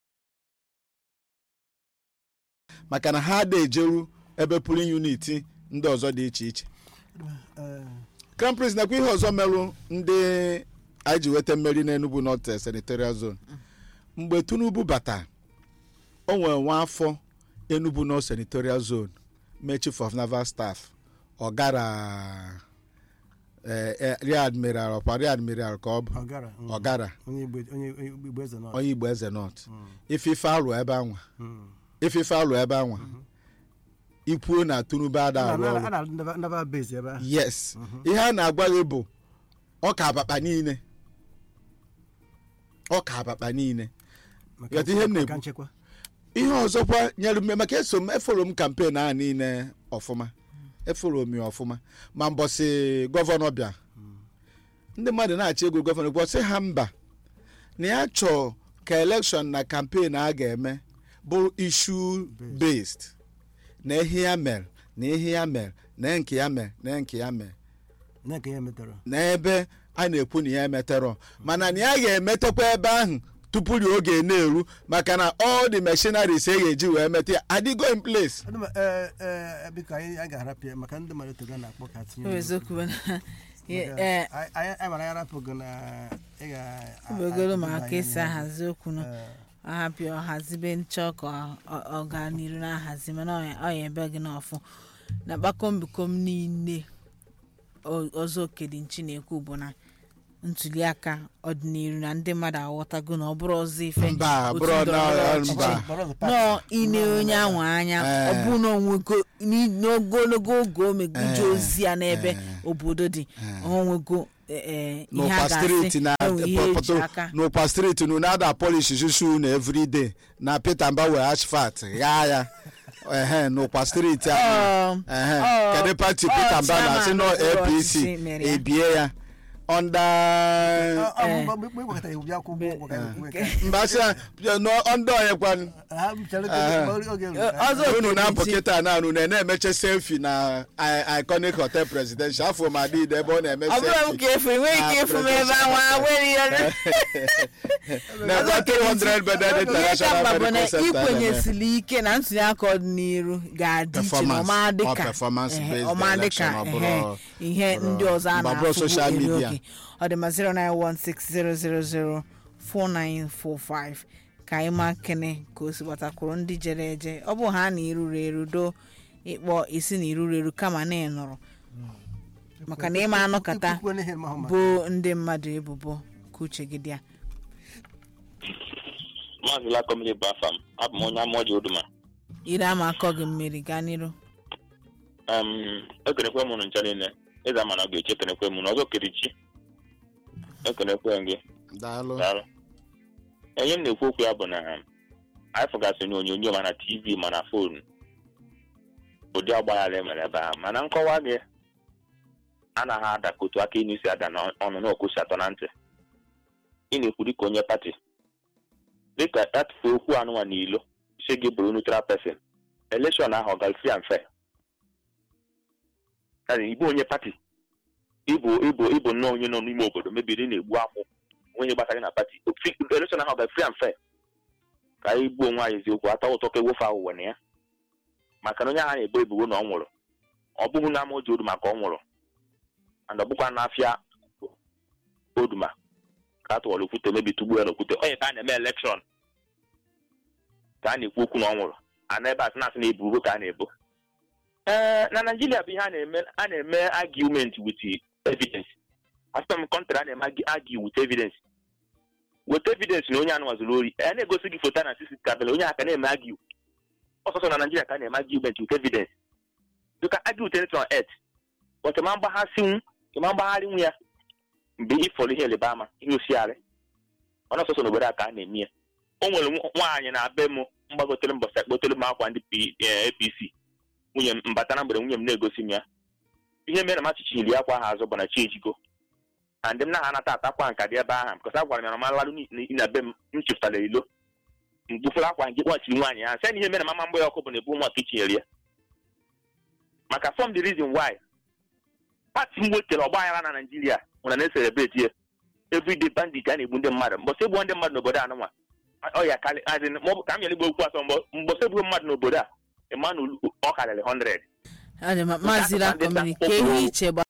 maka na ha ada ejeru ebe pulin uniti ndị ọzọ dị iche iche Eh, crown prince nakwa ihe ọzọ merụ ndị anyị ji weta mmeri n'enugu north senatorial zone mgbe tinubu bata o nwere nwa afọ enugu north senatorial zone mee chief of naval staff ọ gara eh, eh, rear admiral ọkwa rear admiral ka ọ bụ ọ gara mm. ọ gara onye igbo onye onye igbo eze nọ onye igbo eze north ife ife alụ ebe anwa Mm. ife ife alụ ebe anwa ikwuo na tinubu ada a arụ na- ọrụ a na-alụ ndaba- ndaba base ebe ahụ yes ihe a na-agwa gị bụ ọka abakpa niile ọka abakpa niile maka Yọta ihe m maka na-ekwu. nchekwa ihe ọzọkwa nyere m maka eso m eforo m kampen ahụ niile ọfụma eforo m ya ọfụma ma mbọsị gọvanọ bịa ndị mmadụ na-achị ego gọvanọ gwọsị ha mba na ya chọọ ka elekshọn na kampen a ga-eme bụ ishu based na ihe ya mere na ihe ya mere na nke ya mere na nke ya mere na nke ya metara n'ebe a na-ekwu na ya emeterọ mana na ya ga-emetekwa ebe ahụ tupu ri oge na-eru maka na all the machineries e ga-eji wee meta ya adịgo in place Adị m- eh, eh, biko anyị anyị ga-arapụ ya maka ndị mmadụ toga na-akpọ ka tinye o n'okwu. eziokwu na Maka eh, anyị anyị- anyị mara ya arapụ gị na ị ga- obegoro ma a- ka esi a- ahazi okwu nọ Eh, ahapịa ọhazibe nchọ ka ọ- ọganiru na-ahazi mana ọ- ọ ya ebe gị n'ọfụ na kpakombikom niile o- ọzọ okedinchi na-ekwu bụ na ntuliaka ọdịnihu na ndị mmadụ aghọtago na ọ bụrụ ọzọ ife mba otu bụrụ ndọrọndọrọ na ọchịchị. mba Bọrọ the party. nọọ ine onye ahụ anya Eh. ọ bụ na onwego n'i- n'ogologo oge o meguje Eh. ozi ya n'ebe Eh. obodo dị onwego eh, eh, ihe a n'ụkwa steeti na ga-asị enwe ihe eji aka n'ụkwa steeti na ada polish shushu na everyday na peter mba were asfalt ghaa ya ehe n'ụkwa steeti ahụ Um, ehe ọ- kedu pati ọ peter mba na-asị chairman nọ okpuru apc ọchịchị mere ya. ebie ya ọnda Ọ- ọ- mgbe- mgbe ị gwakọtara iwu bịa kwụ ụgwọ ụgwọ ka ekwe ka- mba sị ọnda onye kwanụ ha chere Eh. oge oge ruru Eh, ka- ọzọ unu na-apụ Okechi. kịta na unu na-emeche selfi na I- iconic hotel presidential afọ ma adịde ebe ọ na-eme ọ bụrụ m selfi ka efu enweghị ike na efu m ebe ahụ nwere ihe na-ebe 300 beded ihe international ka mkpa bụ na medical center na-eme. ikwenyesili ike na ntuli aka ọdịnihu ga-adị iche na Performance, ọma or dịka performance ehe, based ọma election, dịka ọ bụrụ- ehe, ihe bụrụ- ndị ọzọ a mba, bụrụ social na-afụ media. oge ọ dị ma 09160004945 ka anyị ma kene ka o si gbatakwuru ndị jere eje ọ bụ ha na iruru eru do ịkpọ isi na iruru eru kama na ịnụrụ maka na ịma anọkata Ikwukwe n'ihe ma ọ ma. bụ ndị mmadụ ebubo ka uche gị dị ya maazị lakomili bụ afa m abụ m onye amaoji oduma ire ama akọ gị mmiri gaa n'iru um, ekenekwe m unu ncha niile ịza mana ọ ga-eche ekenekwe m unu ọzọ kerichi ekenekwe m gị daalụ daalụ onye m na-ekwu okwu ya bụ na anyị fụgasị na onyonyo ma na tv ma na fonu ụdị ọgbaghara emere ebe ahụ mana nkọwa gị anaghị ada ka otu aka inu si ada n'ọnụ na okwu si atọ na ntị ị na-ekwu dịka onye pati dịka atụfu okwu anụnwa n'ilo si gị bụrụ neutral person elekshọn ahụ ọ gara free and fair Yaani, ịbụ onye pati ịbụ ịbụ ịbụ nnọọ onye nọ n'ime obodo mebiri ị na-egbu akwụ onye gbasara gị na pati elekshọn ahụ ọ gara free and fair ka anyị gbuo onwe anyị eziokwu ata ụtọ ka ewofe ahụ na ya maka na onye agha na-ebo ebubo na ọ nwụrụ ọ bụghị na ama oji odu maka ọ nwụrụ and ọ bụkwa n'afịa oduma ka a tụwara okwute mebi tugbuo ya n'okwute onye ka a na-eme elekshọn ka a na-ekwu okwu na ọ nwụrụ ana ebe a sị na-asị na ebubo ka a na-ebo ee na naijiria bụ ihe a na-eme a na-eme argument with evidence asịta m kọntrị a na-eme argue with evidence weta evidence na onye anụ nwazuru ori a na-egosi gị foto na sisi kamera onye aka na-eme argue ọsọsọ na naijiria ka a na-eme argument with evidence you can argue with anything on earth but ma mgbaghasinwu ma mgbagharị nwu ya mgbe ịfọrọ ihe eleba ama ihe osiarị ọ na-asọsọ n'obodo a ka a na-eme ya o nwere nwa- nwaanyị na be m mgbagotere mbọsị akpotere m akwa ndị P- eh, apc nwunye m mbata na mgbede nwunye m na-egosi m ya ihe mere na machichi iri akwa ha azụ bụ na chi ejigo na ndị m na ha anata atakwa nka dị ebe ahụ because a gwara m ya na malarụ na be m m chepụtara ilo mgbufere akwa nke kpọchiri nwaanyị ahụ sị na ihe mere na mama mgbe ya ọkụ bụ na ebu nwa ka itinyere ya maka fọm the reason why pati m wetere ọgba aghara na naijiria nwere na-eselebreti ya everyday bandit a na-egbu ndị mmadụ mbọsị egbuo ndị mmadụ n'obodo a nụnwa ọ ya karị as in, ma ọ bụ ka m yere igbo okwu atọ mbọ- mbọsị egbuo mmadụ n'obodo a emmanuel ọ karịrị 100 ọ dị ma maazị lakomiri ka ihe iche